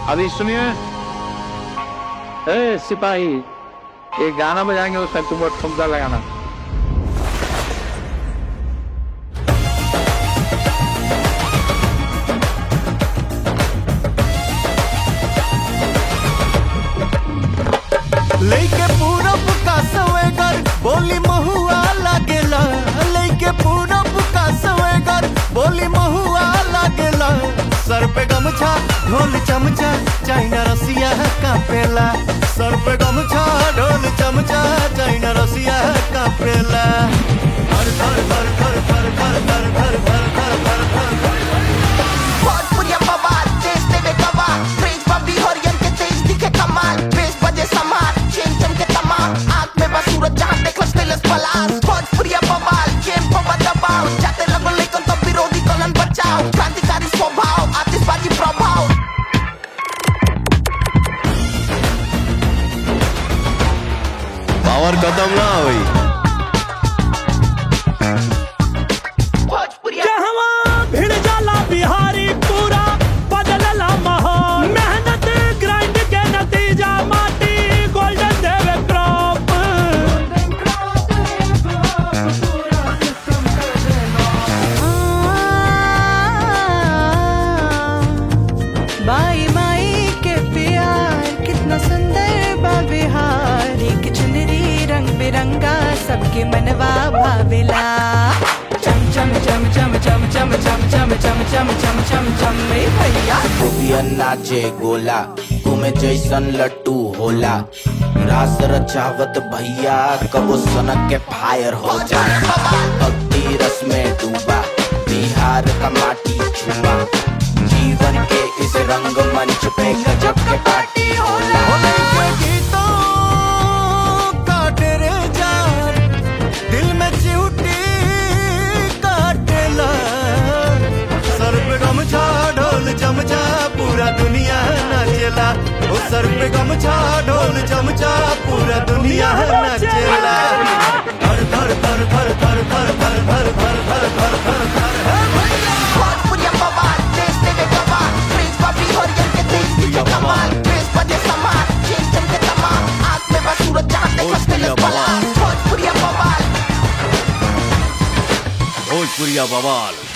अभी सुनिए ए सिपाही ये गाना बजाएंगे उसमें तुम ठुमका लगाना लेके पूरब का सवेगर बोली महुआ लागेला लेके पूरब का सवेगर बोली महुआ लागेला सर पे गमछा ढोल चमचा चाइना रसिया कापेला सर पे गमछा ढोल चमचा चाइना रसिया कापेला धर धर धर धर धर धर धर धर धर धर धर धर धर भोजपुरिया बवाल देश देवे गवाह क्रेज बबी हरियन के तेज दिखे कमाल बेस बजे समार चेन चमके तमाम आग में बस सूरज जहां देख लस फेलस पलास भोजपुरिया बवाल गेम पर दबाव जाते लगो लेकिन तो विरोधी कलन बचाओ क्रांतिकारी स्वभाव आतिशबाजी प्रभाव पावर खत्म ना हुई भोजपुरिया कहवा भिड़ जाला बिहारी पूरा बदलला माहौल मेहनत ग्राइंड के नतीजा माटी गोल्डन देवे क्रॉप बाई माई के प्यार कितना सुंदर बा बिहार एक चुनरी रंग बिरंगा सबके मनवा भावेला चम चम चम चम चम चम चम चम चम चम चम चम चम रे भैया गोपिया नाचे गोला घूमे जैसन लट्टू होला रास रचावत भैया कबो सनक के फायर हो जाए भक्ति रस में डूबा बिहार का माटी छुआ जीवन के इस रंग मंच पे गजब के पार्टी होला होने के गीतों का तेरे जान दिल में चिउटी काटेला सर पे गमछा ढोल चमचा पूरा दुनिया नाचेला ओ सर पे गमछा ढोल चमचा पूरा दुनिया नाचेला धर धर धर धर धर धर धर धर धर धर धर धर धर भोजपुरिया बवाल देश देवे गवाह क्रेज बबी हरियन के तेज दिखे कमाल बेस बजे समार चेन चमके तमाम आग में बस सूरज जहां देख लस फेलस पलास भोजपुरिया बवाल भोजपुरिया बवाल